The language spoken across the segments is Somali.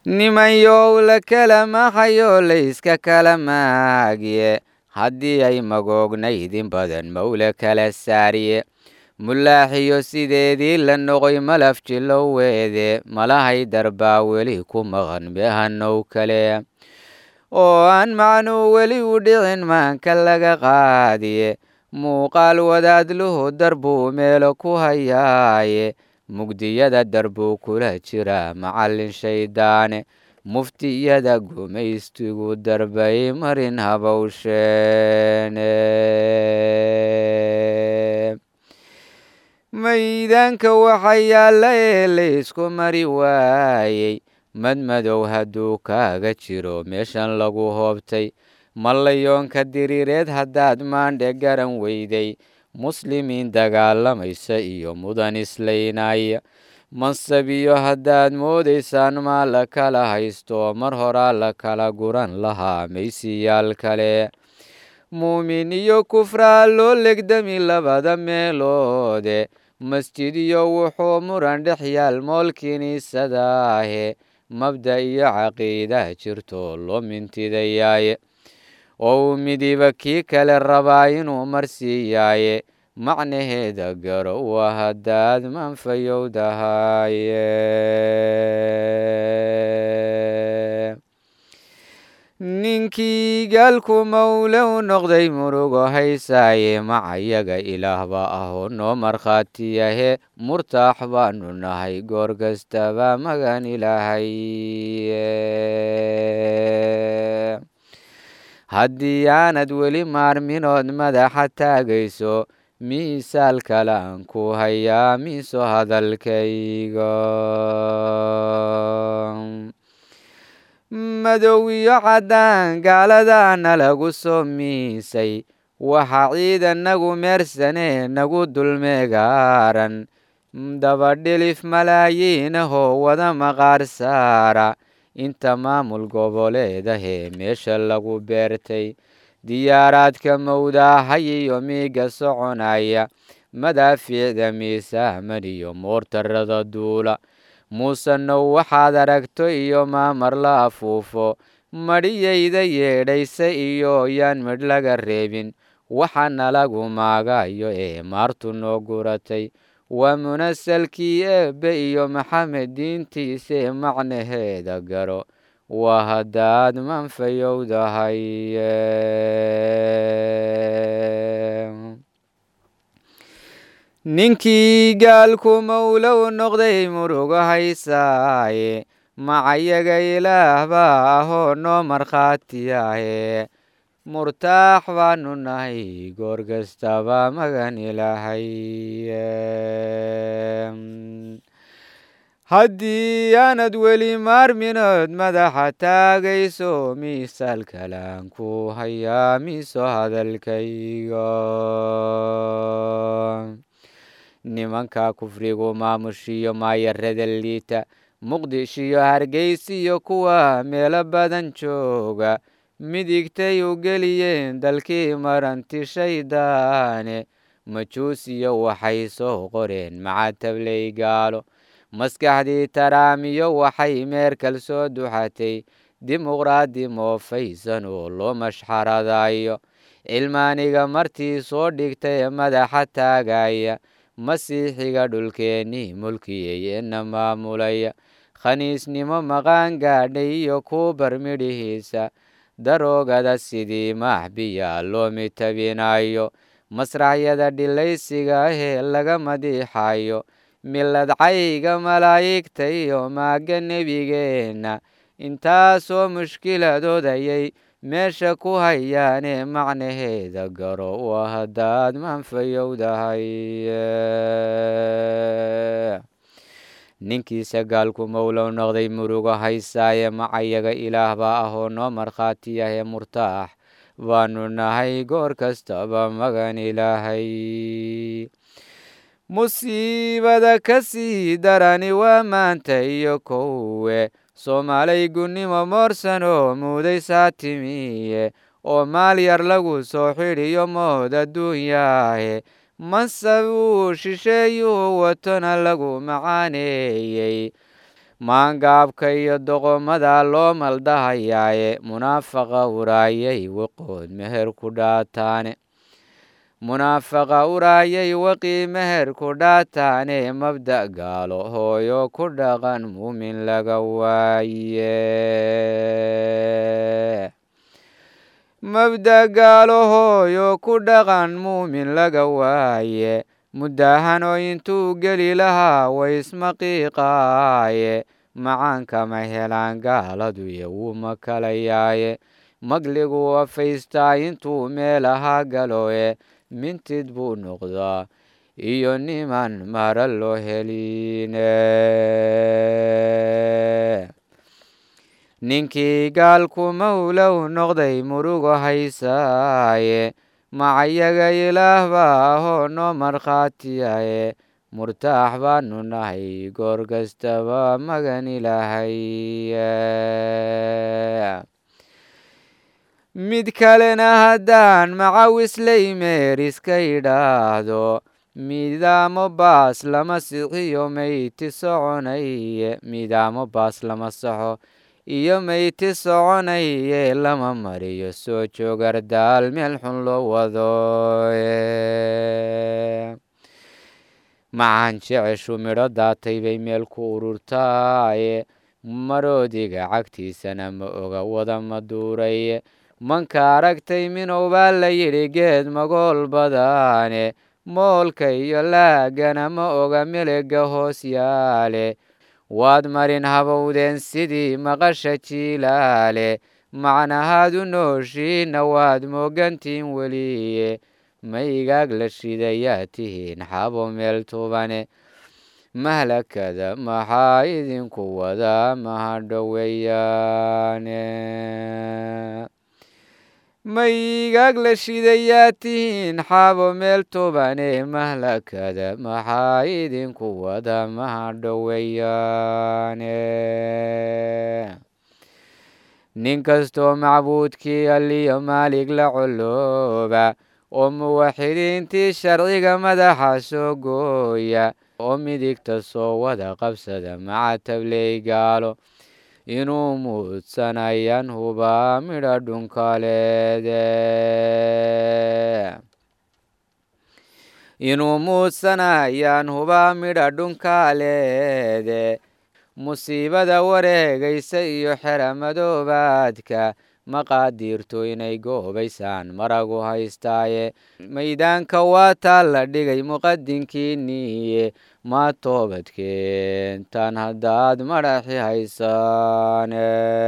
nimanyow la kala mahayo layska kala maagiye haddii ay magoognaydin badan mawla kala saariye mulaaxiyo sideedii la noqoy malaf jiloweede malahay darbaa weli ku maqan behanow kale oo aan macnuu weli u dhicin maanka laga qaadiye muuqaal wadaadluhu darbuu meelo ku hayaaye mugdiyada darbuu kula jira macallin shayddaane muftiyada gumaystigu darbay marin habowsheene maydaanka waxa yaalla ee laysku mari waayey madmadow hadduu kaaga jiro meeshan lagu hoobtay mallayoonka diriireed haddaad maandhe garan weyday muslimiin dagaalamaysa iyo mudan islaynaya mansabiyo haddaad moodaysaan maa la kala haysto mar horaa la kala guran lahaa maysiyaal kale muumin iyo kufraa loo legdami labada meeloode masjid iyo wuxuu muran dhex yaal mool kiniisadaahe mabda iyo caqiida jirto loo mintidayaaye oo uu midiba kii kale rabaa inuu marsiiyaaye macnaheeda garo waa haddaad manfayowdahaye ninkii gaalku mawlow noqday murugo haysaaye macayaga ilaahba ahoo noo markhaatiyahe murtaax baanu nahay goor kastaba magan ilaahay haddii aanad weli maarminood madaxa taagayso miisaal kale aan ku hayaa miiso hadalkayga madow iyo caddaan gaaladaana lagu soo miisay waxaa ciidanagu meersanee nagu dulmeegaaran dabadhilif malaayiinahoo wada maqaar saara inta maamul goboleedahee meesha lagu beertay diyaaraadka mawdaahay iyo miiga soconaya madaafiicda miisaaman iyo moortarada duula muusenow waxaad aragto iyo maamar la afuufo madhiyayda yeedhaysa iyo yaan midh laga reebin waxaana lagu maagayo ee maartu noo guratay waa munasalkii eebbe iyo maxamed diintiisee macnaheeda garo waa haddaad manfayowdahay ninkii gaalku mawlow noqday murugo haysaaye macayaga ilaah baa ahoo noo markhaatiyahe murtaax baanu nahay goor kastaba magan ilaahay haddii aanad weli maarminood madaxa taagayso miisaal kalaan ku hayaa miiso hadalkayga nimanka kufrigu maamushiyo maayarada liita muqdishiyo hargeysiyo kuwa meelo badan jooga midigtay u geliyeen dalkii maranti shayddaane majuusiyo waxay soo qoreen macatabley gaalo maskaxdii taraamiyo waxay meerkal soo duxatay dimuqraadi moofaysan oo loo mashxaradayo cilmaaniga martii soo dhigtay madaxa taagaya masiixiga dhulkeennii mulkiyeyeena maamulaya khaniisnimo maqaan gaadhay iyo kuubar midhihiisa daroogada sidii maaxbiya loo mitabinayo masraxyada dhilaysiga ahee laga madiixayo milad cayga malaa'igta iyo maaga nebigeenna intaasoo mushkiladood ayay meesha ku hayaane macnaheeda garo waa haddaad manfayowdahay ninkiisa gaalku mawlow noqday murugo haysaaye macayaga ilaah baa ahoo noo markhaatiyahe murtaax baanu nahay goor kastaba magan ilaahay musiibada ka sii darani waa maanta iyo kowe soomaalay gunnimo moorsanoo muudaysaa timiye oo maal yar lagu soo xidhiyo mood adduunyaahe mansab uu shisheeyuu watona lagu macaaneeyey maangaabka iyo doqomada loo maldahayaaye munaafaqa uraayay waqood meher ku dhaataane munaafaqa uraayay waqii meher ku dhaataane mabda' gaalo hooyo ku dhaqan muumin laga waaye mabda' gaalo hooyo ku dhaqan muumin laga waaye muddahanoo intuu geli lahaa waysmaqiiqaaye macaankama helaan gaaladuye wuu makalayaaye magligu wafaystaa intuu meelaha galoe mintid buu noqdaa iyo niman mara loo heline ninkii gaalku mawlow noqday murugo haysaaye macayaga ilaah baa ahoo noo markhaatiyaye murtaax baanu nahay goor kastaba magan ilaahaye mid kalena haddaan macawisley meeriska idhaahdo midaamo baas lama sixiyo meyti soconaye midaamo baas lama saxo iyo meyti soconaye lama mariyo soo joogardaal meel xun loo wado macaan jeceshu midho daatay bay meel ku ururtaaye maroodiga cagtiisana ma oga wada maduuraye manka aragtay minow baa la yidhi geed magool badaane moolka iyo laagana ma oga melega hoos yaale waad marin habowdeen sidii maqasha jiilaale macnahaadu nooshiina waad moogantiin weliye maygaag la shidayaa tihiin xabo meel tubane mahlakada maxaa idinku wadaa mahadhoweyaane maygaag la shidayaa tihiin xabo meel tubane mahlakada maxaa idinku wada mahadhoweyaane nin kastoo macbuudkii aliyo maalig la colooba oo muwaxidiintii sharciga madaxa soo gooya oo midigta soo wada qabsada maca tabley gaalo inuu muudsanayaan hubaa midha dhunkaleede inuu muudsanayaan hubaa midha dhunkaaleede musiibada wareegaysa iyo xera madoobaadka maqaadiirto inay goobaysaan maragu haystaaye maydaanka waa taa la dhigay muqadinkiiniye maa toobadkeentan haddaad madhaxi haysaane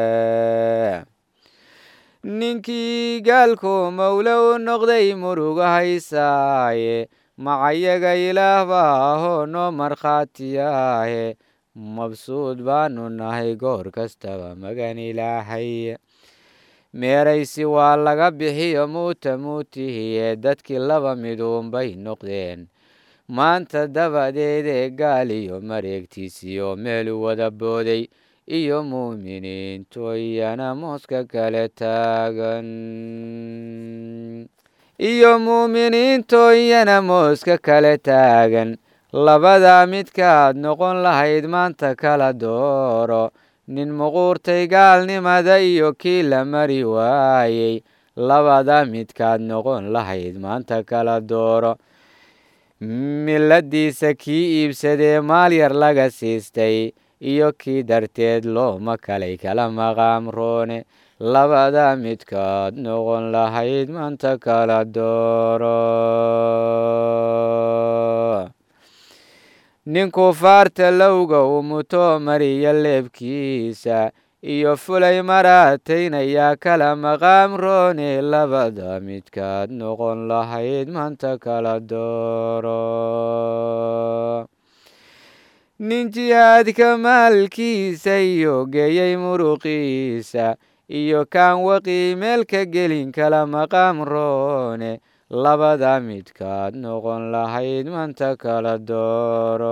ninkii gaalku mawlo u noqday murugo haysaaye macayaga ilaah baa ahoo noo markhaatiyaahe mabsuud baanu nahay goor kastaba magan ilaahay meeraysi waa laga bixiyo muuta muutihiye dadkii laba miduunbay noqdeen maanta dabadeedee gaal iyo mareegtiisiyo meelu wada booday iyo muuminiintu iyana mooska kale taagan iyo muuminiintu iyana mooska kale taagan labada midkaad noqon lahayd maanta kala dooro nin muquurtay gaalnimada iyo kii la mari waayey labada midkaad noqon lahayd maanta kala dooro miladiisa kii iibsadee maal yar laga siistay iyo kii darteed looma kalay kala maqaamroone labada midkaad noqon lahayd maanta kala dooro nin kufaarta lowga uu muto mariya leebkiisa iyo fulay maraataynayaa kala maqaam roone labada midkaad noqon lahayd maanta kala dooro nin jihaadka maalkiisa iyo geeyey muruqiisa iyo kaan waqii meelka gelin kala maqaam roone labada midkaad noqon lahayd maanta kala dooro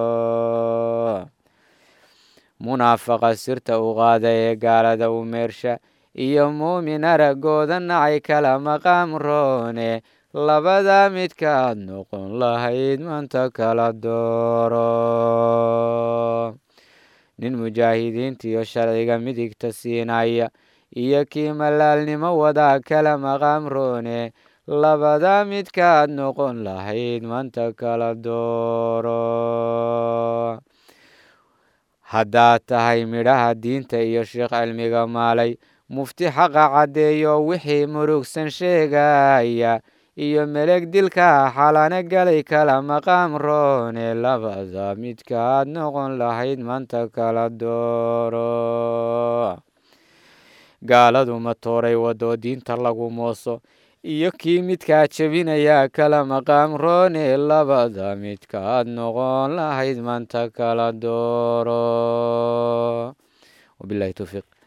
munaafaqa sirta u qaada ee gaalada u meersha iyo muumin araggooda nacay kala maqaam roone labada midkaad noqon lahayd maanta kala dooro nin mujaahidiintiyo sharciga midigta siinaya iyo kii malaalnimo wadaa kala maqaam roone labada midkaad noqon lahayd manta kala dooro haddaad tahay midhaha diinta iyo sheekh cilmiga maalay mufti xaqa caddeeyo wixii murugsan sheegaya iyo meleg dilka xalana galay kala maqaam roone labada midkaad noqon lahayd manta kala dooro gaaladu matooray wadoo diinta lagu mooso iyo kii midkaa jebinaya kala maqaam roone labada midkaad noqon lahayd manta kala dooro wabilahi towfiiq